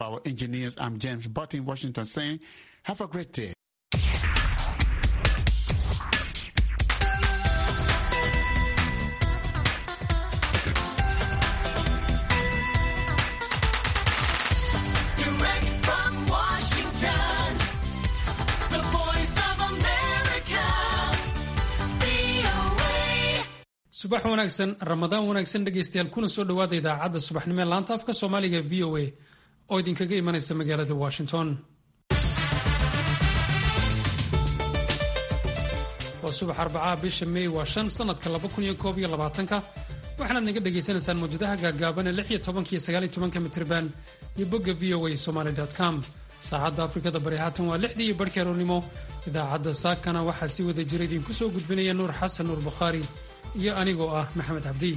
Our engineers, I'm James Butt in Washington saying, have a great day. Direct from Washington, the voice of America, VOA. subax wanaagsan ramadaan wanaagsan dhegaystayaal kuna soo dhowaada idaacadda subaxnimo ee laanta afka soomaaliga v o a oo idinkaga imanaysa magaalada washington waa subax arbacaha bisha mey waa shan sanadka ka waxaanaad naga dhagaysanaysaan mawjadaha gaagaaban ee iyo mitrban iyo bogga v o a somaly com saacadda afrikada bari haatan waa lixdii iyo barhkii aroornimo idaacadda saakana waxaa si wada jira idinku soo gudbinaya nuur xasan nuur bukhaari iyo anigoo ah maxamed cabdi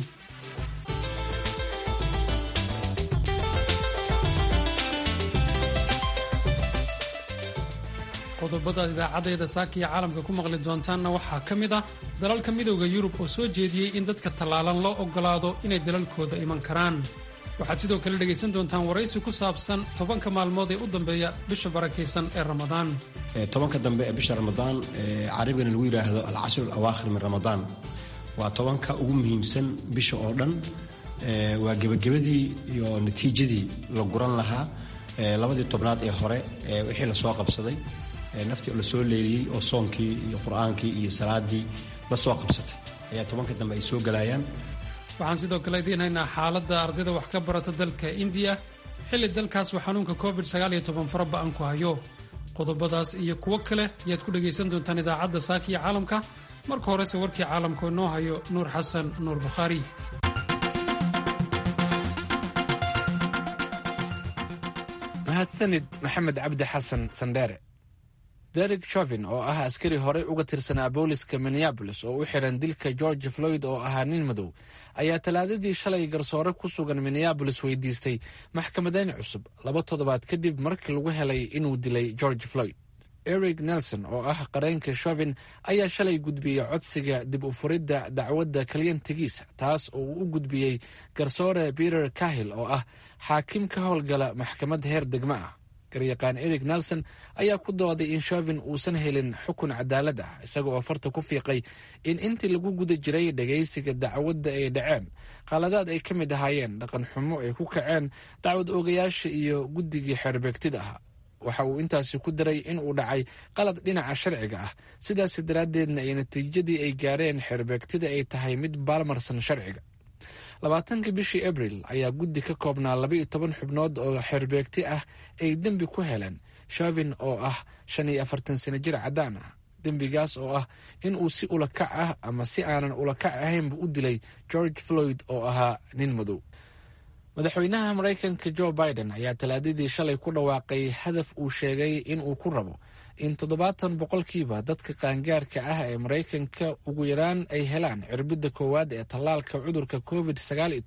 qodobadaad idaacaddeeda saaka iyo caalamka ku maqli doontaanna waxaa ka mid ah dalalka midooda yurub oo soo jeediyey in dadka tallaalan loo oggolaado inay dalalkooda iman karaan waxaad sidoo kale dhegaysan doontaan waraysi ku saabsan tobanka maalmood ee u dambeeya bisha barakaysan ee ramadaan tobanka dambe ee bisha ramadaan ee carabigana lagu yidhaahdo alcashru alawaakhir min ramadaan waa tobanka ugu muhiimsan bisha oo dhan ee waa gebagabadii iyo natiijadii la guran lahaa ee labadii tobnaad ee hore ee wixii lasoo qabsaday ee naftii oo lasoo leeliyey oo soonkii iyo qur-aankii iyo salaadii la soo qabsatay ayaa tobanka dambe ay soo galayaan waxaan sidoo kale idiin haynaa xaaladda ardayda wax ka barata dalka indiya xilli dalkaas uu xanuunka covid fara ba'an ku hayo qodobadaas iyo kuwo kale ayaad ku dhegaysan doontaan idaacadda saaka iyo caalamka marka horese warkii caalamka oo inoo hayo nuur xasan nuur bukhaari mahadsanid maxamed cabdi xasan sandheere derek shovin oo ah askari horey uga tirsanaa booliska minneabolis oo u xiran dilka george floyd oo ahaa nin madow ayaa talaadadii shalay garsoore ku sugan minneabolis weydiistay maxkamadeyn cusub laba toddobaad kadib markii lagu helay inuu dilay george floyd eric nelson oo ah qareenka shovin ayaa shalay gudbiyey codsiga dib u furidda dacwadda kalyantigiisa taas oo uu u gudbiyey garsoore peter kahil oo ah xaakim ka howlgala maxkamad heer degmo ah garyaqaan eric nelson ayaa ku dooday in shovin uusan helin xukun cadaalad ah isaga oo farta ku fiiqay in intii lagu guda jiray dhagaysiga dacwadda ay dhaceen qaladaad ay ka mid ahaayeen dhaqan xumo ay ku kaceen dacwad oogayaasha iyo guddigii xeerbeegtida ahaa waxa uu intaasi ku daray in uu dhacay qalad dhinaca sharciga ah sidaas daraaddeedna ay natiijadii ay gaareen xeerbeegtida ay tahay mid baalmarsan sharciga labaatankii bishii abril ayaa guddi ka koobnaa labaiyo toban xubnood oo xeerbeegti ah ay dembi ku heleen shovin oo ah shan iyo afartan sano jir caddaan ah dembigaas oo ah in uu si ulakac ah ama si aanan ulakac ahaynba u dilay george floyd oo ahaa nin madow madaxweynaha maraykanka joe biden ayaa talaadadii shalay ku dhawaaqay hadaf uu sheegay in uu ku rabo in toddobaatan boqolkiiba dadka qaangaarka ah ee maraykanka ugu yaraan ay helaan cirbidda koowaad ee tallaalka cudurka covid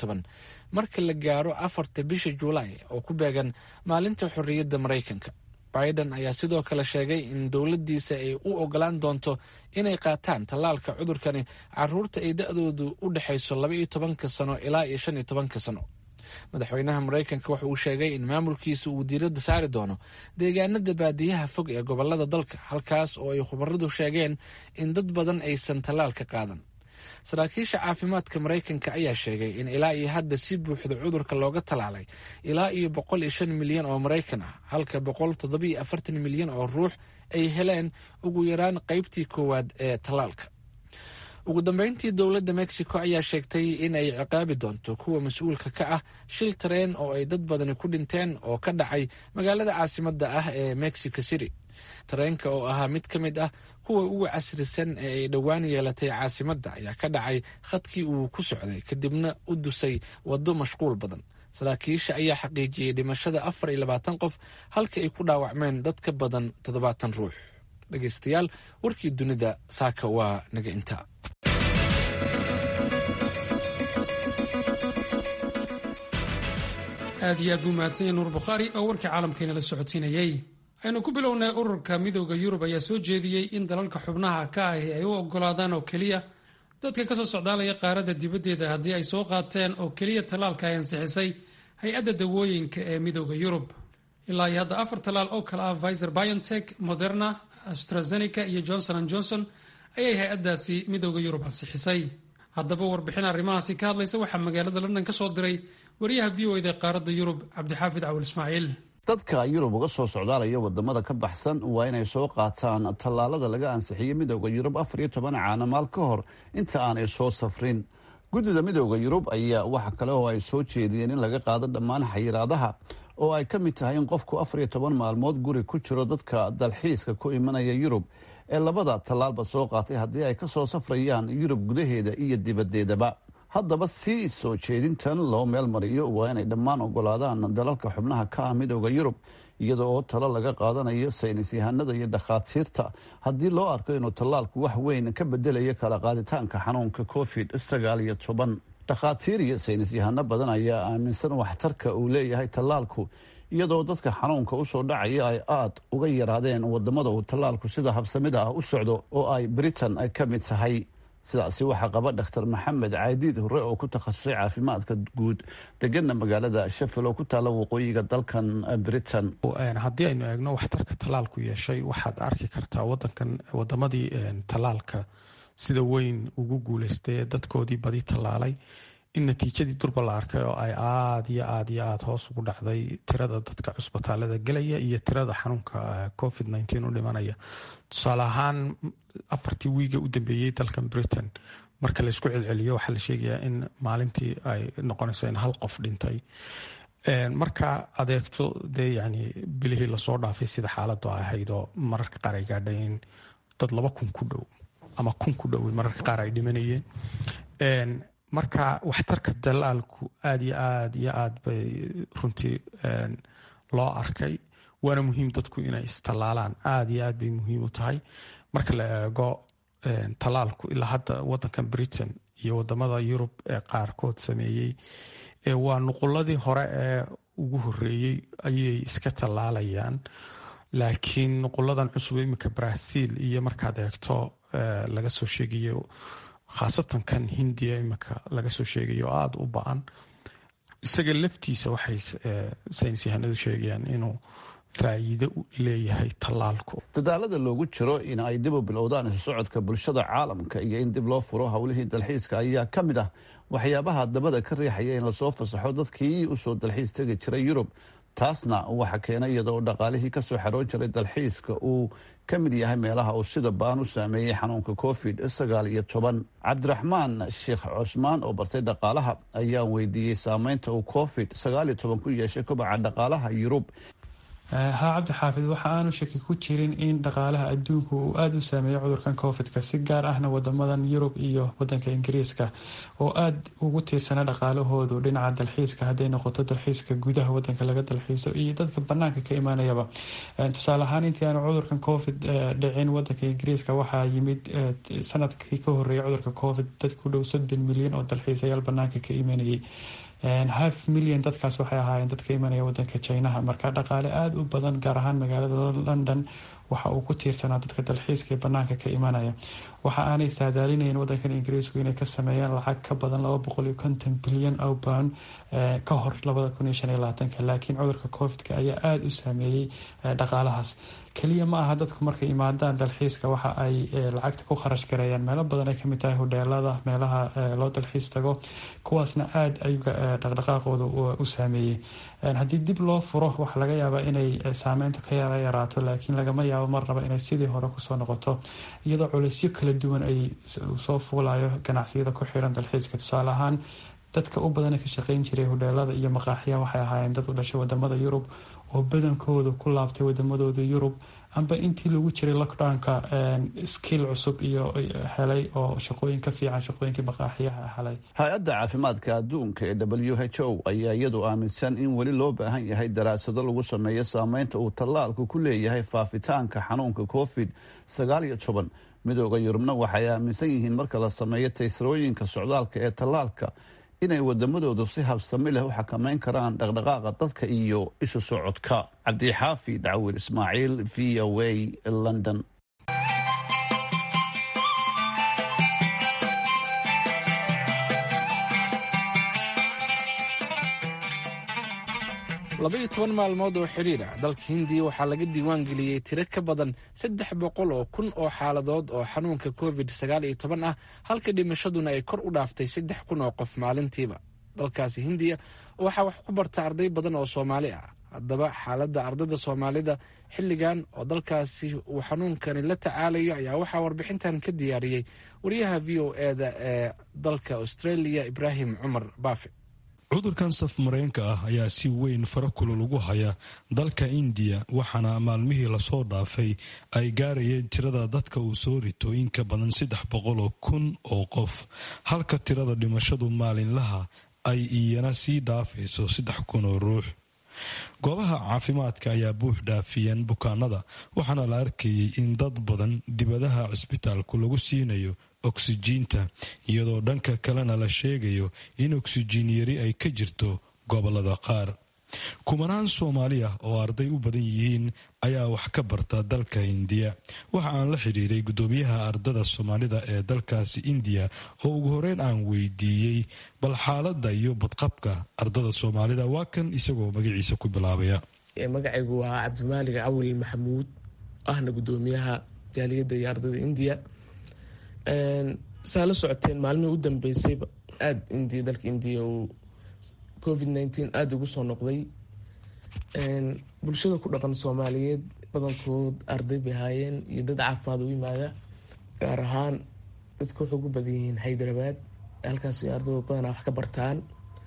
marka la gaaro afarta bisha juulaay oo ku beegan maalinta xorriyadda maraykanka biden ayaa sidoo kale sheegay in dowladdiisa ay u ogolaan doonto inay qaataan tallaalka cudurkani caruurta ay da-doodu u dhexayso labaiyo tobanka sano ilaa iyo shan iyo tobanka sano madaxweynaha maraykanka waxa uu sheegay in maamulkiisa uu diiradda saari doono deegaanada baadiyaha fog ee gobolada dalka halkaas oo ay khubaradu sheegeen in dad badan aysan tallaalka qaadan saraakiisha caafimaadka maraykanka ayaa sheegay in ilaa iyo hadda si buuxda cudurka looga tallaalay ilaa iyo boqol iyo shan milyan oo maraykan ah halka boqol toddobiyo afartan milyan oo ruux ay heleen ugu yaraan qaybtii koowaad ee tallaalka ugu dambeyntii dowladda mexico ayaa sheegtay in ay ciqaabi doonto kuwa mas-uulka ka ah shil tareen oo ay dad badani ku dhinteen oo ka dhacay magaalada caasimadda ah ee mexico city tareenka oo ahaa mid ka mid ah kuwa ugu casrisan ee ay dhowaan yeelatay caasimadda ayaa ka dhacay khadkii uu ku socday kadibna u dusay waddo mashquul badan saraakiisha ayaa xaqiijiyey dhimashada afar iyo labaatan qof halka ay ku dhaawacmeen dad ka badan toddobaatan ruux dhegaystayaal warkii dunida saaka waa naga intaa aad iyo aad buu mahadsan yahay nuur bukhaari oo warkii caalamkeena la socodsiinayey aynu ku bilownay ururka midooda yurub ayaa soo jeediyey in dalalka xubnaha ka ahi ay u ogolaadaan oo keliya dadka kasoo socdaalaya qaaradda dibaddeeda haddii ay soo qaateen oo keliya tallaalka ay ansixisay hay-adda dawooyinka ee midooda yurub ilaa iyo hadda afar tallaal oo kale ah viser biontech moderna astrazeneca iyo johnson an johnson ayay hay-addaasi midooda yurub ansixisay haddaba warbixin arrimahaasi ka hadlaysa waxaa magaalada london ka soo diray wariyaha v o eda qaaradda yurub cabdixaafid cawil ismaaciil dadka yurub uga soo socdaalaya wadamada ka baxsan waa inay soo qaataan tallaalada laga ansixiyey midooda yurub afar iyo toban caanamaal ka hor inta aanay soo safrin guddida midooda yurub ayaa waxa kale oo ay soo jeediyeen in laga qaado dhammaan xayiraadaha oo ay ka mid tahay in qofku afar iyo toban maalmood guri ku jiro dadka dalxiiska ku imanaya yurub ee labada tallaalba soo qaatay haddii ay ka soo safrayaan yurub gudaheeda iyo dibadeedaba haddaba si soo jeedintan loo meel mariyo waa inay dhammaan ogolaadaan dalalka xubnaha ka ah midooda yurub iyada oo talo laga qaadanayo saynis yahanada iyo dhakhaatiirta haddii loo arko inuu tallaalku wax weyn ka bedelayo kala qaaditaanka xanuunka covid sagaal iyo toban dhakhaatiir iyo saynis yahano badan ayaa aaminsan waxtarka uu leeyahay tallaalku iyadoo dadka xanuunka usoo dhacaya ay aada uga yaraadeen wadamada uu tallaalku sida habsamida ah u socdo oo ay britain ka mid tahay sidaasi waxaa qaba dhaktar maxamed caadiid hore oo ku takhasusay caafimaadka guud degana magaalada shafil oo ku taalla waqooyiga dalkan britain haddii aynu eegno waxtarka tallaalku yeeshay waxaad arki kartaa wadankan wadamadii tallaalka sida weyn ugu guuleystay ee dadkoodii badi tallaalay in natiijadii durba la arkay oo ay aada iyo aada iyo aada hoos ugu dhacday tirada dadka cusbitaalada gelaya iyo tirada xanuunka covid nteen u dhimanaya tusaale ahaan afartii wiiga u dambeeyey dalkan britain marka laysku celceliyo waxaa la sheegayaa in maalintii ay noqonayso in hal qof dhintay marka adeegto dee yani bilihii lasoo dhaafay sida xaaladu ahayd oo mararka qaar ay gaadhay in dad laba kun ku dhow ama kun ku dhow mararka qaar ay dhimanayeen marka waxtarka dalaalku aada iyo aada iyo aada bay runtii loo arkay waana muhiim dadku inay istallaalaan aada iyo aad bay muhiim u tahay marka la eego tallaalku ilaa hadda wadankan britain iyo wadamada yurub ee qaarkood sameeyey waa nuquladii hore ee ugu horeeyey ayay iska tallaalayaan laakiin nuquladan cusub iminka brazil iyo markaad eegto laga soo sheegayo khaasatan kan hindiya iminka laga soo sheegayo aada u ba-an isaga laftiisa waxay saynis yahanadu sheegayaan inuu faa'iido leeyahay tallaalku dadaalada loogu jiro in ay dib u bilowdaan isu socodka bulshada caalamka iyo in dib loo furo howlihii dalxiiska ayaa ka mid ah waxyaabaha dabada ka riixaya in lasoo fasaxo dadkii usoo dalxiis tegi jiray yurub taasna waxa keenay iyadoo dhaqaalihii kasoo xaroon jiray dalxiiska uu ka mid yahay meelaha uu sida baan u saameeyey xanuunka covid sagaal iyo toban cabdiraxmaan sheekh cusmaan oo bartay dhaqaalaha ayaa weydiiyey saameynta uu covid sagaal iyo toban ku yeeshay kobaca dhaqaalaha yurub haa cabdi xaafid waxa aanu shaki ku jirin in dhaqaalaha adduunku uu aada u saameeyo cudurkan covidka si gaar ahna wadamadan yurub iyo wadanka ingiriiska oo aada ugu tiirsana dhaqaalahoodu dhinaca dalxiiska hadday noqoto dalxiiska gudaha wadanka laga dalxiiso iyo dadka banaanka ka imaanayaba tusaale ahaan intii aanu cudurkan covid dhicin wadanka ingiriiska waxaa yimid sanadkii ka horeeyay cudurka covid dad ku dhow soddon milyan oo dalxiisayaal banaanka ka imanayay half milyan dadkaas waxay ahaayeen dadka imanaya wadanka jinaha marka dhaqaale aada u badan gaar ahaan magaalada london waxa uu ku tiirsanaa dadka dalxiiska ee banaanka ka imanaya waxa aanay saadaalinayeen wadankan ingiriisku inay ka sameeyaan lacag ka badan laba boqol iyo konton bilyan oo pound ka hor labada kun iyo shan iyo labaatanka laakiin cudurka covidka ayaa aada u saameeyey dhaqaalahaas keliya ma aha dadku markay imaadaan dalxiiska waxa ay lacagta ku kharash gareeyaan meelo badan ay kamid tahay hodheelada meelaha loo dalxiis tago kuwaasna aada ayuga dhaqdhaqaaqooda u saameeyey haddii dib loo furo waxaa laga yaabaa inay saameyntu ka yara yaraato laakiin lagama yaabo marnaba inay sidii hore kusoo noqoto iyadoo culeysyo kala duwan ay soo fuulayo ganacsiyada ku xiran dalxiiska tusaale ahaan dadka u badana ka shaqeyn jiray hodheelada iyo maqaaxiya waxay ahaayeen dad u dhashay wadamada yurub oo badankooda ku laabtay wadamadooda yurub amba intii lagu jiray lockdownka skill cusub iyo helay oo shaqooyin ka fiican shaqooyinkii maqaaxiyaha helay hay-adda caafimaadka adduunka ee w h o ayaa iyadu aaminsan in weli loo baahan yahay daraasado lagu sameeyo saameynta uu tallaalku ku leeyahay faafitaanka xanuunka covid sagaal iyo toban midooda yurubna waxay aaminsan yihiin marka la sameeyo taysrooyinka socdaalka ee tallaalka inay wadamadoodu si habsami leh u xakameyn karaan dhaqdhaqaaqa dadka iyo isu socodka cabdixaafi dacwir ismaaciil v o a london labaiyo toban maalmood oo xidhiir ah dalka hindiya waxaa laga diiwaan geliyey tiro ka badan saddex boqol oo kun oo xaaladood oo xanuunka covid sagaal iyo toban ah halka dhimashaduna ay kor u dhaaftay saddex kun oo qof maalintiiba dalkaasi hindiya waxaa wax ku barta arday badan oo soomaali ah haddaba xaaladda ardada soomaalida xilligan oo dalkaasi uu xanuunkani la tacaalayo ayaa waxaa warbixintan ka diyaariyey wariyaha v o eda ee dalka australia ibraahim cumar baafe cudurkan saf mareenka ah ayaa si weyn fara kulul ugu haya dalka indiya waxaana maalmihii lasoo dhaafay ay gaarayeen tirada dadka uu soo rito in ka badan saddex boqoloo kun oo qof halka tirada dhimashadu maalinlaha ay iyana sii dhaafayso saddex kun oo ruux goobaha caafimaadka ayaa buux dhaafiyeen bukaanada waxaana la arkayay in dad badan dibadaha cisbitaalku lagu siinayo oksijiinta iyadoo dhanka kalena la sheegayo in oksijiin yari ay ka jirto gobolada qaar kumanaan soomaali ah oo arday u badan yihiin ayaa wax ka barta dalka indiya waxa aan la xidhiiray guddoomiyaha ardada soomaalida ee dalkaasi indiya oo ugu horeyn aan weydiiyey bal xaaladda iyo badqabka ardada soomaalida waa kan isagoo magaciisa ku bilaabaya magacaygu waa cabdimaalig cawil maxamuud ahna guddoomiyaha jaaliyadda iyo ardada indiya saa la socoteen maalmihii u dambeysayba aada indiya dalka indiya uu covid nneteen aada ugu soo noqday bulshada ku dhaqan soomaaliyeed badankood arday bay ahaayeen iyo dad caafimaad u yimaada gaar ahaan dadka waxay ugu badan yihiin hyderabad halkaas ardayda badanaa wax ka bartaan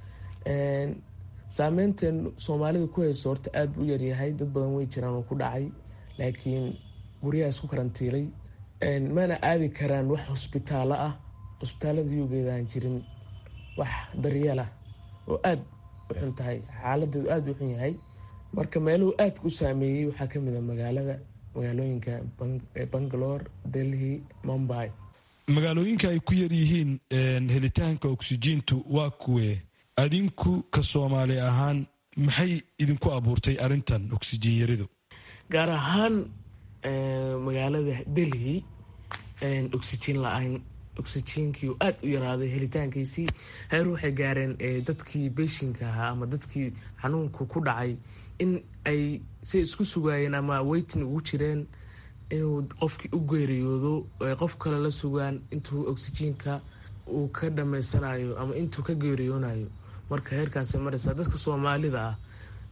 saameynteen soomaalida ku hayso horta aada u yaryahay dad badan way jiraan oo ku dhacay laakiin guryaha isku karantiilay mana aadi karaan wax hosbitaalo ah hosbitaalada yugeeda aan jirin wax daryeel ah oo aada u xun tahay xaaladeedu aada u xun yahay marka meeluhu aadka u saameeyey waxaa kamid a magaalada magaalooyinka bangalore delhi mumbai magaalooyinka ay ku yar yihiin helitaanka oksijiintu waa kuwe adinku ka soomaali ahaan maxay idinku abuurtay arintan oksijiin yaridu gaar ahaan magaalada delhi oksijiin la-aan oksijiinkii aada u yaraaday helitaankiisii heer waxay gaareen dadkii beeshinka ahaa ama dadkii xanuunku ku dhacay in ay say isku sugaayeen ama weytin ugu jireen inuu qofkii u geeriyoodo ay qof kale la sugaan intuu oksijiinka uu ka dhameysanayo ama intuu ka geeriyoonayo marka heerkaasay mareysaa dadka soomaalida ah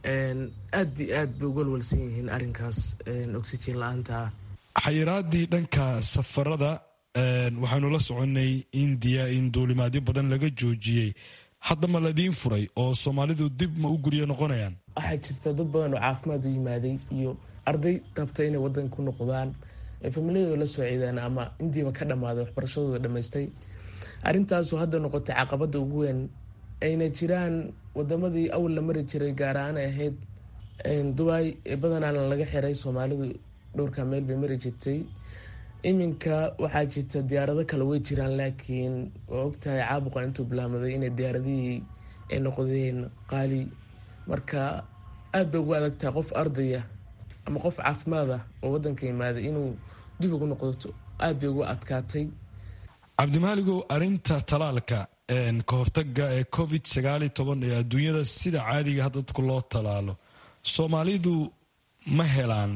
aada iyo aad bay uga walwalsan yihiin arinkaas oksijiin la-aanta ah xayiraadii dhanka safarada waxaanu la soconay indiya in duulimaadyo badan laga joojiyey hadda ma ladiin furay oo soomaalidu dib ma u guryo noqonayaan waxaa jirta dad badan oo caafimaad u yimaaday iyo arday rabta inay wadanka ku noqdaan familiyadooda la soo ciidaan ama indiiba ka dhammaaday waxbarashadooda dhammaystay arrintaasoo hadda noqotay caqabada ugu weyn ayna jiraan wadamadii awal la mari jiray gaar ahaan ay ahayd dubai badanaana laga xiray soomaalidu dhowrka meel bay mari jirtay iminka waxaa jirta diyaarado kale way jiraan laakiin waa ogtahay caabuqa intuu bilaamaday inay diyaaradihii ay noqdeen qaali marka aada bay ugu adagtahay qof ardaya ama qof caafimaad ah oo wadanka yimaaday inuu dib ugu noqdato aada bay ugu adkaatay cabdimaaligow arinta talaalka ka hortaga ee covid sagaaliyo toban ee adduunyada sida caadiga ha dadku loo talaalo soomaalidu ma helaan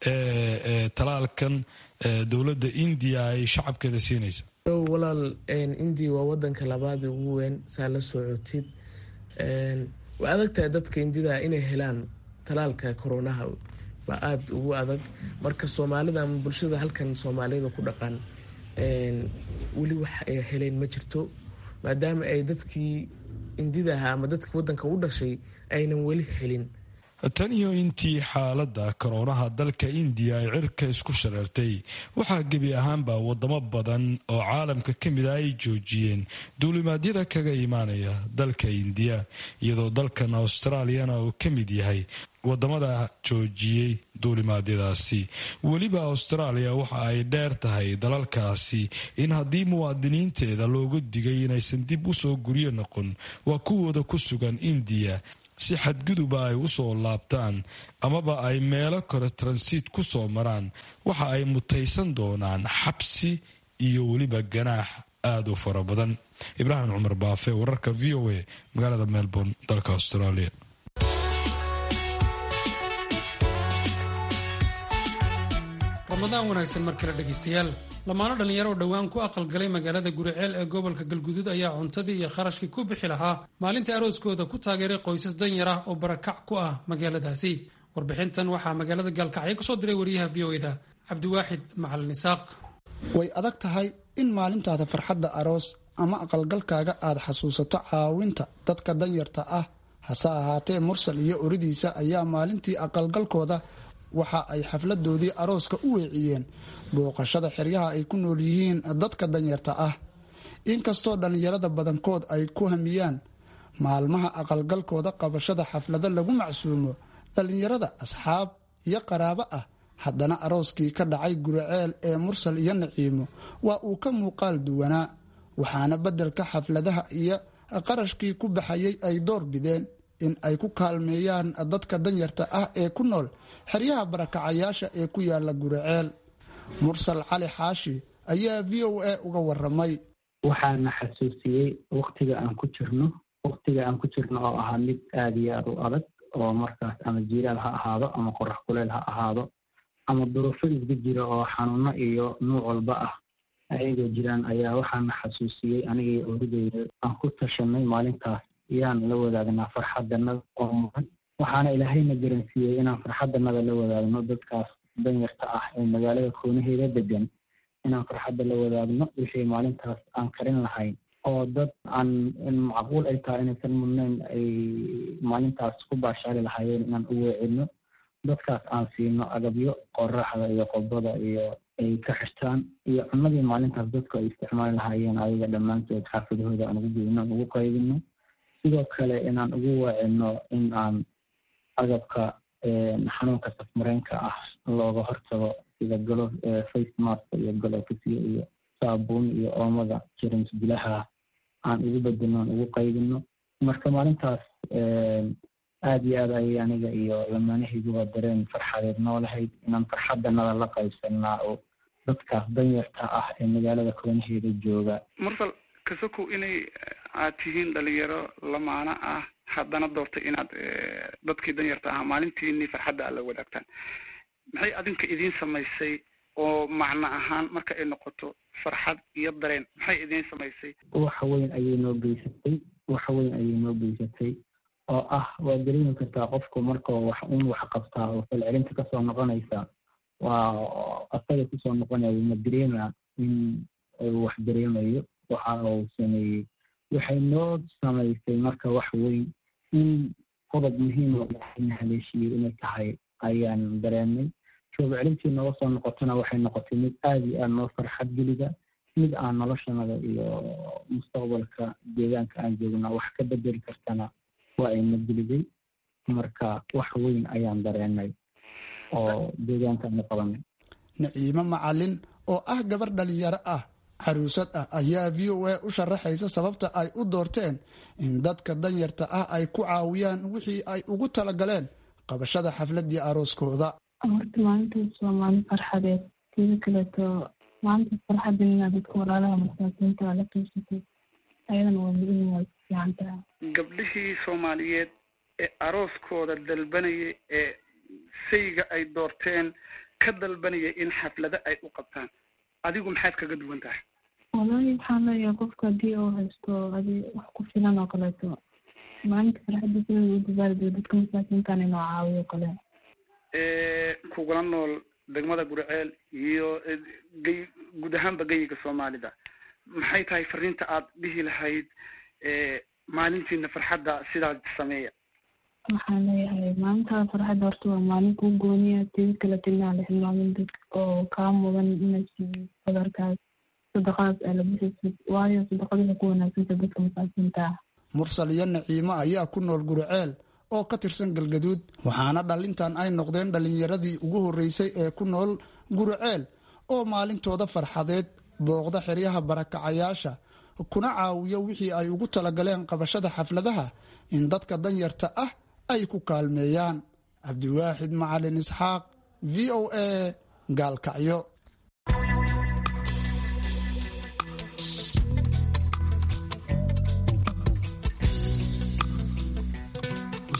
talaalkan dowladda indiya ay shacabkeeda siinaysa walaal indiya waa wadanka labaad ugu weyn saa la socotid waa adagtahay dadka indida inay helaan talaalka koronaha baa aada ugu adag marka soomaalida ama bulshada halkan soomaaliyada ku dhaqan weli wax ay heleen ma jirto maadaama ay dadkii indida ahaa ama dadkii wadanka u dhashay aynan weli helin tan iyo intii xaaladda koroonaha dalka indiya ay cirka isku shareertay waxaa gebi ahaanba wadamo badan oo caalamka ka mid a ay joojiyeen duulimaadyada kaga imaanaya dalka indiya iyadoo dalkan australiyana uu ka mid yahay wadamada joojiyey duulimaadyadaasi weliba austraaliya waxa ay dheer tahay dalalkaasi in haddii muwaadiniinteeda looga digay inaysan dib usoo guryo noqon waa kuwooda ku sugan indiya si xadguduba ay usoo laabtaan amaba ay meelo kale transiit ku soo maraan waxa ay mutaysan doonaan xabsi iyo weliba ganaax aada u fara badan ibraahim cumar baafe wararka v o a magaalada melbourne dalka australia ramadaan wanaagsan mar kale dhegaystayaal lamaano dhallinyaro oo dhowaan ku aqalgalay magaalada guriceel ee gobolka galguduud ayaa cuntadii iyo kharashkii ku bixi lahaa maalinta arooskooda ku taageeray qoysas danyar ah oo barakac ku ah magaaladaasi warbixintan waxaa magaalada gaalkacyo kasoo diray wariyaha v o eda cabdiwaaxid macalin isaaq way adag tahay in maalintaada farxadda aroos ama aqalgalkaaga aad xasuusato caawinta dadka danyarta ah hase ahaatee mursal iyo oridiisa ayaa maalintii aqalgalkooda waxa ay xafladoodii arooska u weeciyeen booqashada xeryaha ay ku nool yihiin dadka danyarta ah inkastoo dhallinyarada badankood ay ku hamiyaan maalmaha aqalgalkooda qabashada xaflado lagu macsuumo dhallinyarada asxaab iyo qaraabo ah haddana arooskii ka dhacay guriceel ee mursal iyo naciimo waa uu ka muuqaal duwanaa waxaana beddelka xafladaha iyo qarashkii ku baxayay ay door bideen in ay ku kaalmeeyaan dadka danyarta ah ee ku nool xeryaha barakacayaasha ee ku yaala guriceel mursal cali xaashi ayaa v o a uga waramay waxaana xasuusiyey waktiga aan ku jirno waktiga aan ku jirno oo ahaa mid aada iyo aada u adag oo markaas ama jiiraal ha ahaado ama qorax kuleel ha ahaado ama duruufo isga jira oo xanuuno iyo nuuc walba ah ayagoo jiraan ayaa waxaana xasuusiyey anigii orideyda aan ku tashanay maalintaas yaan la wadaagnaa farxadanada oo mudan waxaana ilaahayna garansiiyey inaan farxadanada la wadaagno dadkaas danyarta ah ee magaalada koonaheeda degan inaan farxadda la wadaagno wixii maalintaas aan karin lahayn oo dad aan macquul ay tahay inaysan mudnayn ay maalintaas ku baashaali lahaayeen inaan u weecino dadkaas aan siino agabyo qoraxda iyo qodbada iyo ay ka xirtaan iyo cunadii maalintaas dadku ay isticmaali lahaayeen ayaga dhammaantood xaafadahooda aan ugu geyno aan ugu qaybino sidoo kale inaan ugu weecino in aan agabka xanuunka safmareenka ah looga hortago sida galo face mask iyo galofisyo iyo saabuun iyo oomada jerms bilaha aan ugu bedelno aan ugu qaybino marka maalintaas aada iyo aad ayay aniga iyo lamaanahayguba dareen farxadeed noo lahayd inaan farxadanada la qaybsanaa oo dadkaas danyarta ah ee magaalada koonaheeda jooga mursal kasokow inay aad tihiin dhalinyaro lamaano ah haddana doortay inaad dadkii danyarta ahaa maalintiini farxadda aad la wadaagtaan maxay adinka idiin samaysay oo macno ahaan marka ay noqoto farxad iyo dareen maxay idiin samaysay wax weyn ayay noo geysatay wax weyn ayay noo geysatay oo ah waa dareemi kartaa qofku markao wax un wax qabtaa oo falcelinta kasoo noqonaysa waa asaga kusoo noqonayo ma dareema in uu wax dareemayo waxa uu sameeyey waxay noo samaysay marka wax weyn in qodob muhiim oo ilaahayna haleeshiyey inay tahay ayaan dareemay shoob celintii nooga soo noqotona waxay noqotay mid aada iyo aada noo farxad gelida mid aan noloshanada iyo mustaqbalka deegaanka aan joogna wax ka bedeli kartana waa ayna geliday marka wax weyn ayaan dareenay oo deegaankaana qabanay naciimo macalin oo ah gabar dhalinyaro ah caruusad ah ayaa v o a u sharaxaysa sababta ay u doorteen in dadka danyarta ah ay ku caawiyaan wixii ay ugu talagaleen qabashada xafladii arooskooda horta maalintaas waa maalin farxadeed sida kaleeto maalintaas farxadan inaad dadka walaalaha masaakiinta la qiibsatay ayadana waa mudan waa fiican tahay gabdhihii soomaaliyeed ee arooskooda dalbanayay ee sayga ay doorteen ka dalbanayay in xaflado ay u qabtaan adigu maxaad kaga duwan tahay wallaahi waxaan leeyahay qofka haddii uu haysto adi wax ku filan oo kaleeto maalinta farxadda sida u dabaaldego dadka masaakiintan inoo caawiyo kale kugula nool degmada guriceel iyo gey guud ahaanba geyiga soomaalida maxay tahay fariinta aad dhihi lahayd maalintiina farxadda sidaas sameeya waxaan leeyahay maalintaa farxadda horta waa maalin kuu gooniya tidi kaleto inaan la hilmaamin dadka oo kaa mudan inay siiyo badarkaas sadaqadaas aa la bixisid waayo sadaqada waxay ku wanaagsanta dadka masaakiinta ah mursal iyo naciimo ayaa ku nool guriceel oo ka tirsan galgaduud waxaana dhalintan ay noqdeen dhallinyaradii ugu horreysay ee ku nool guriceel oo maalintooda farxadeed booqda xeryaha barakacayaasha kuna caawiyo wixii ay ugu talagaleen qabashada xafladaha in dadka danyarta ah ay ku kaalmeeyaan cabdiwaaxid macalin isxaaq v o a gaalkacyo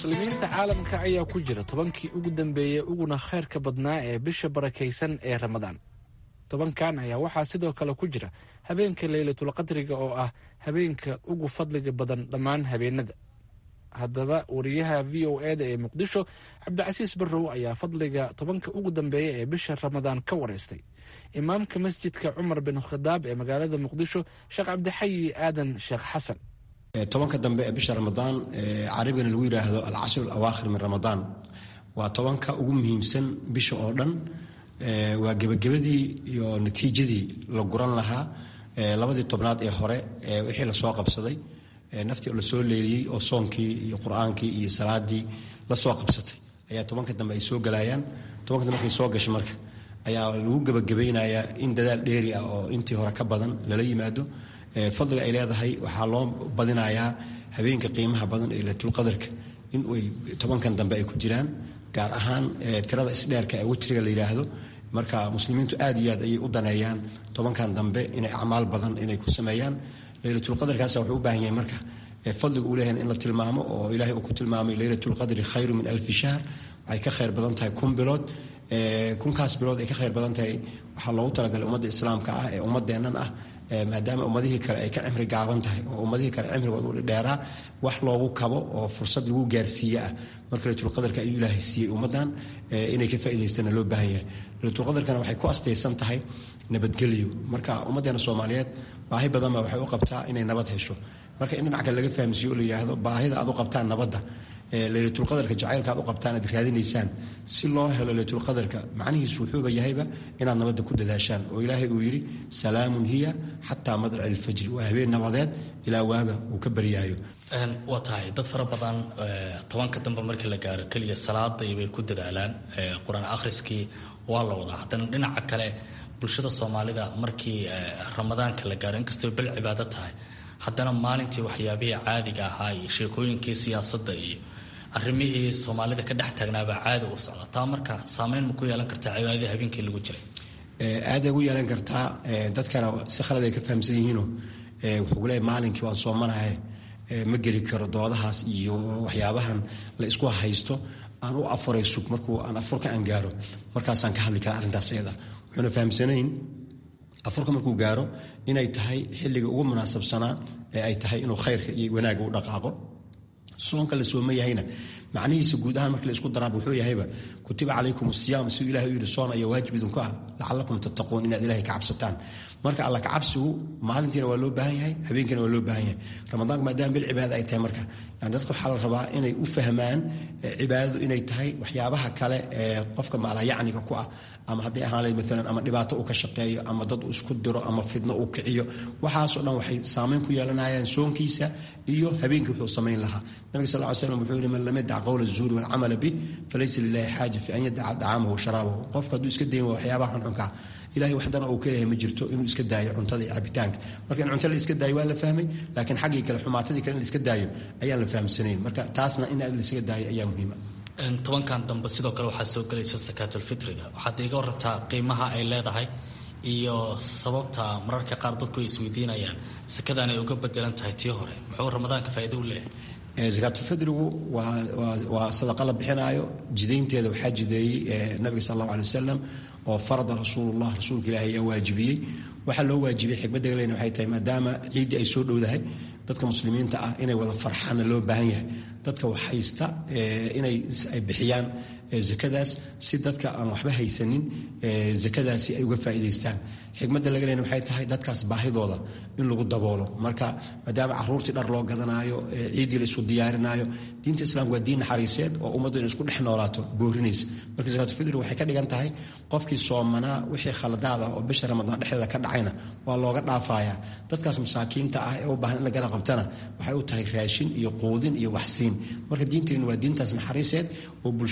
muslimiinta caalamka ayaa ku jira tobankii ugu dambeeyey uguna khayrka badnaa ee bisha barakaysan ee ramadaan tobankan ayaa waxaa sidoo kale ku jira habeenka leylatulqadriga oo ah habeenka ugu fadliga badan dhammaan habeenada haddaba wariyaha v o eda ee muqdisho cabdicasiis barrow ayaa fadliga tobanka ugu dambeeya ee bisha ramadaan ka wareystay imaamka masjidka cumar bin khadaab ee magaalada muqdisho sheekh cabdixayi aadan sheekh xasan tobanka dambe ee bisha ramadaan carabigana lagu yidhaahdo alcashir alawaakhir min ramadaan waa tobanka ugu muhiimsan bisha oo dhan waa gebagabadii iyo natiijadii la guran lahaa labadii tobnaad ee hore wixii lasoo qabsaday naftii oo lasoo leeliyey oo soonkii iyo qur-aankii iyo salaadii lasoo qabsatay ayaa tobanka dambe ay soo galayaan tobanka dambe markay soo gashay marka ayaa lagu gebagabaynayaa in dadaal dheeri ah oo intii hore ka badan lala yimaado fadliga ay leedahay waxaa loo badinayaa habeenka qiimaha badan ee latulqadarka in ay tobankan dambe ay ku jiraan gaar ahaan tirada isdheerka ee witriga la yidhaahdo marka muslimiintu aad iyo aad ayay u daneeyaan tobankan dambe inay acmaal badan inay ku sameeyaan leylatulqadarkaas wuxuu u baahan yahay marka fadliga uu leeyahay in la tilmaamo oo ilaahay uu ku tilmaamay leylatulqadri khayru min alfi shahr waxay ka khayr badan tahay kun bilood kunkaas bilood ay ka khayr badan tahay waxaa loogu talagalay ummadda islaamka ah ee ummadeennan ah maadaama ummadihii kale ay ka cimri gaaban tahay oo ummadihii kale cimrigooda u dheeraa wax loogu kabo oo fursad lagu gaarsiiye ah marka laylatulqadarka ayuu ilaahay siiyey ummaddan inay ka faa'idaystana loo baahan yahay laylatulqadarkana waxay ku astaysan tahay nabadgelyo marka ummaddeena soomaaliyeed baahi badan baa waxay u qabtaa inay nabad hesho marka in dhinac kale laga fahamsiiyo oo la yidhaahdo baahida aad u qabtaan nabadda laylatulqadarka jacaylka aad u qabtaan aad raadinaysaan si loo helo laylatulqadarka macnihiisu wuxuuba yahayba inaad nabadda ku dadaashaan oo ilaahay uu yidhi salaamun hiya xataa madlaci alfajri waa habeen nabadeed ilaa waaga uu ka baryaayo waa tahay dad fara badan tobanka dambe markii la gaaro keliya salaadii bay ku dadaalaan qur-aan akhriskii waa la wadaa haddana dhinaca kale bulshada soomaalida markii ramadaanka la gaaro inkastoo bel cibaado tahay haddana maalintii waxyaabihii caadiga ahaa iyo sheekooyinkii siyaasadda iyo arrimihii soomaalida ka dhex taagnaabaa caadi u socda taa marka saameyn ma ku yeelan kartaa cibaadadii habeenkii lagu jiray aaday ugu yeelan kartaa dadkana si khalad ay ka fahamsan yihiinoo wuxuu leeyahy maalinkii waan soomanahay ma geli karo doodahaas iyo waxyaabahan la isku haysto aan u afuray sug markuu aan afurka aan gaaro markaasaan ka hadli karaa arrintaas iyada wuxuuna fahamsanayn afurka markuu gaaro inay tahay xilliga ugu munaasabsanaa ee ay tahay inuu khayrka iyo wanaagga u dhaqaaqo soonka la sooma yahayna macnihiisa guud ahaan markii la isku daraaba wuxuu yahayba kutiba calaykum asiyaam siduu ilahay u yidhi soon ayaa waajib idinku ah lacalakum tattaquun inaad ilahay ka cabsataan marka alla kacabsigu maalintiina waa loo baahan yahay habeenkiina waa loo baahan yahay ramadaanka maadaama bil cibaada ay tahay marka yani dadka waxaa la rabaa inay u fahmaan cibaadadu inay tahay waxyaabaha kale ee qofka maalayacniga ku ah ama hadday ahaan lahayd maalan ama dhibaato uu ka shaqeeyo ama dad uu isku diro ama fidno uu kiciyo waxaasoo dhan waxay saameyn ku yeelanayaan soonkiisa iyo habeenkii wuxuu samayn lahaa nabiga sal ly slam wuxuu yihi man lam yadac qowla azuuri walcamala bih falaysa lilahi xaaja fi an yadaca dacaamahu wa sharaabahu qofka hadduu iska dayn waa waxyaabaha xunxunkaa ilahay waxdana uu ka leeyahay ma jirto inuu iska daayo cuntada iyo cabitaanka marka in cunto la iska daayo waa la fahmay laakiin xaggii kale xumaatadii kale in la iska daayo ayaan la fahamsanayn marka taasna in la iska daayo ayaa muhiima tobankan dambe sidoo kale waxaa soo gelaysa sakaatulfitriga waxaad iga warantaa qiimaha ay leedahay iyo sababta mararka qaar dadku ay isweydiinayaan sakadan ay uga bedelan tahay tii hore muxuu ramadaanka faa'iido u leeyahay sakaatulfidrigu waa sadaqa la bixinaayo jidaynteeda waxaa jideeyey nabiga sal allahu alay wasalam oo farada rasuulullah rasuulka ilaahi ayaa waajibiyey waxaa loo waajibiyey xikmadda galeyna waxay tahay maadaama ciiddii ay soo dhowdahay dadka muslimiinta ah inay wada farxaanna loo baahan yahay dadka wax haysta inay ay bixiyaan zakadaas si dadka aan waxba haysanin zakadaasi ay uga faa'iidaystaan xikmadda laga leena waxay tahay dadkaas baahidooda in lagu daboolo marka maadaama caruurtii dhar loo gadanaayo ciiddii la isku diyaarinaayo diinta islaamka waa diin naxariiseed oo ummaddu inay isku dhex noolaato boorinaysa marka zakaatulfidri waxay ka dhigan tahay qofkii soomanaa wixii khaladaad ah oo bisha ramadaan dhexdeeda ka dhacayna waa looga dhaafayaa dadkaas masaakiinta ah ee u baahan in la garab qabtana waxay u tahay raashin iyo quudin iyo waxsiin marka diinteennu waa diintaas naxariiseed oo bulshada qof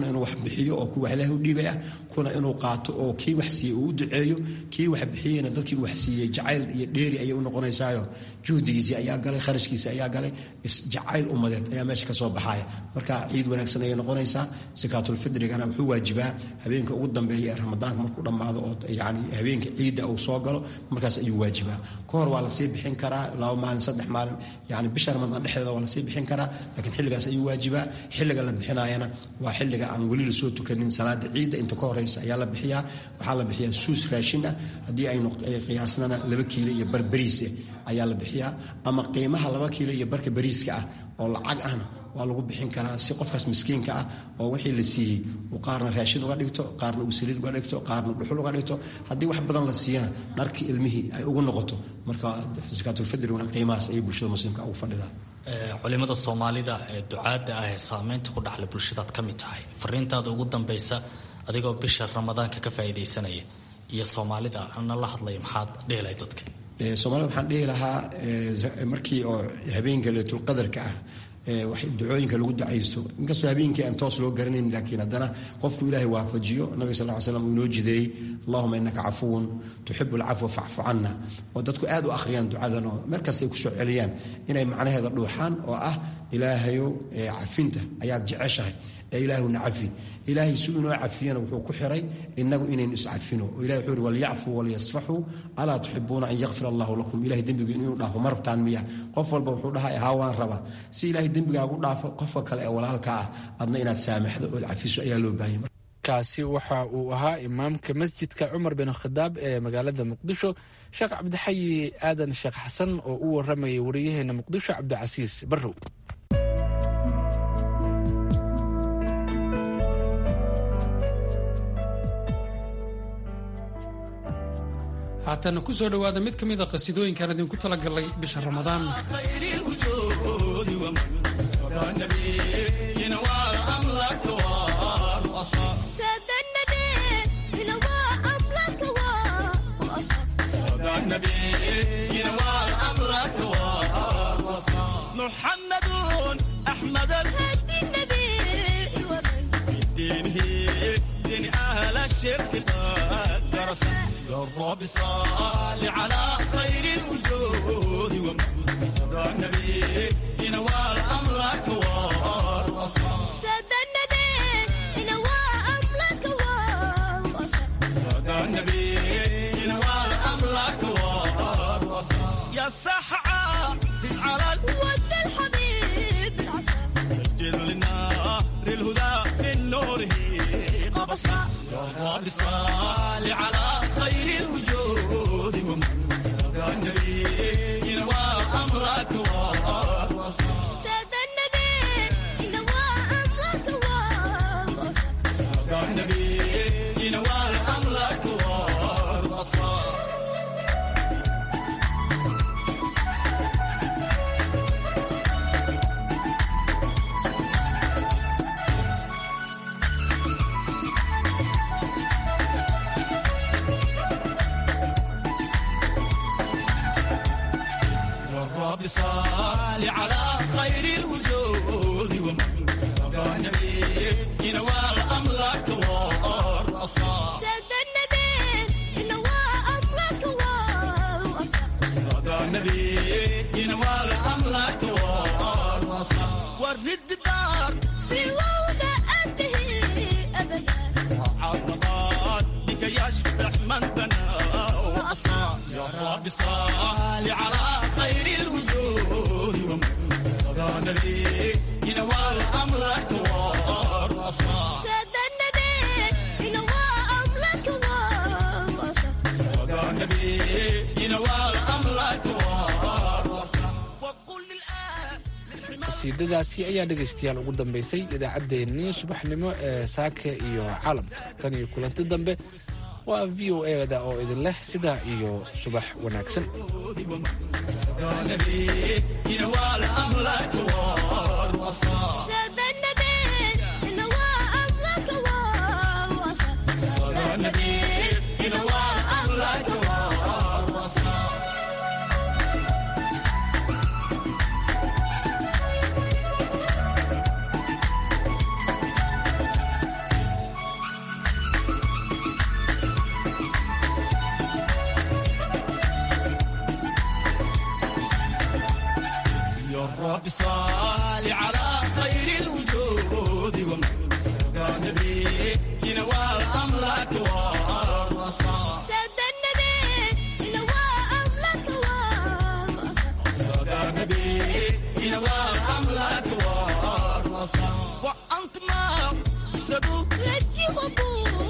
qofna inuu wax bixiyo oo kuwa ilaahay u dhiibay ah kuna inuu qaato oo kii wax siiyey uu u duceeyo kii wax bixiyeyna dadkii uu wax siiyey jacayl iyo dheeri ayay u noqonaysaayo juhdigiisii ayaa galay kharashkiisii ayaa galay jacayl ummadeed ayaa meesha ka soo baxaya marka ciid wanaagsan ayay noqonaysaa sakaatulfidrigana wuxuu waajibaa habeenka ugu dambeeya ee ramadaanka markuu dhammaado oo yani habeenka ciidda uu soo galo markaas ayuu waajibaa ka hor waa lasii bixin karaa laba maalin saddex maalin yani bisha ramadaan dhexdeeda waa lasii bixin karaa laakiin xilligaas ayuu waajibaa xilliga la bixinayana waa xilliga aan weli lasoo tukanin salaada ciidda inta ka horeysa ayaa la bixiyaa waxaa la bixiyaa suus raashin ah haddii aynu qiyaasnana laba kiilo iyo bar bariis ayaa la bixiyaa ama qiimaha laba kiilo iyo barka bariiska ah oo lacag ahna waa lagu bixin karaa si qofkaas miskiinka ah oo wixii la siiyey uu qaarna raashin uga dhigto qaarna uu saliid uga dhigto qaarna dhuxul uga dhigto haddii wax badan la siiyana dharkii ilmihii ay ugu noqoto marka sakaatulfidriguna qiimahaas ayay bulshada muslimka ugu fadhidaa culimada soomaalida ee ducaadda ah ee saameynta ku dhaxla bulshadaad ka mid tahay fariintaada ugu dambaysa adigoo bisha ramadaanka ka faa'iidaysanaya iyo soomaalida ana la hadlaya maxaad dhehelay dadka soomaalida waxaan dhihi lahaa markii oo habeenka leetulqadarka ah wax ducooyinka lagu ducaysto inkastoo habeenkii aan toos loo garanayn laakiin haddana qofku ilaahay waafajiyo nabiga sal ly slam uu inoo jideeyey allahuma innaka cafuwun tuxibu alcafwa facfu canna oo dadku aad u akhriyaan ducadan oo meel kasta ay ku soo celiyaan inay macnaheeda dhuuxaan oo ah ilaahayow cafinta ayaad jeceshahay ee ilaahuna cafi ilaahay si inoo cafiyana wuxuu ku xiray inagu inaynu iscafino oo ilahay wuxuu yhi walyacfuu walyasfaxuu alaa tuxibuuna an yakfir allahu lakum ilahay dembigu inuu dhaafo ma rabtaan miya qof walba wuxuu dhahay haa waan rabaa si ilahay dembigaagu dhaafo qofka kale ee walaalka ah adna inaad saamaxdo ood cafiso ayaa loo baahanya kaasi waxa uu ahaa imaamka masjidka cumar bin khadaab ee magaalada muqdisho sheekh cabdixayi aadan sheekh xasan oo u waramayay wariyaheena muqdisho cabdicasiis barrow haatana ku soo dhowaada mid ka mid a qasiidooyinkaan idinku talagalay bisha ramadaan محمد أحمد الهدي النبي بدينه دين أهل الشرك قد درس يا رب صل على خير الوجود ومن النبي ينوال أمرك والرصاص سادة النبي ينوال أمرك والرصاص سادة النبي ينوال أمرك والرصاص يا السحعة على الود الحبيب العصا سجل للنار الهدى من نوره قبصا يا رب صل على خير الوجود ومن سبع النبي ينوى أمرك والوصا سادة النبي ينوى أمرك والوصا سادة النبي ينوى أمرك والوصا رب صل على خير الوجود ومن سبع النبي ينوال أمرك والرصا سادة النبي ينوال أمرك والرصا سادة النبي ينوال أمرك والرصا ورد دار في وضع أنتهي أبدا عرضات بك يشبح من بنى وأصى يا رب صل على خير الوجود ومن سبع النبي ينوال أمرك والرصا سادة النبي ينوال أمرك والرصا سادة النبي ينوال أمرك والرصا وقل للآن qasiidadaasi ayaa dhegaystayaal ugu dambaysay idaacaddeenii subaxnimo ee saaka iyo caalamka tan iyo kulanti dambe waa v o eda oo idin leh sidaa iyo subax wanaagsan ينوال أمرك والوصا سادة النبي ينوال أمرك والوصا سادة النبي ينوال أمرك والوصا رب صل على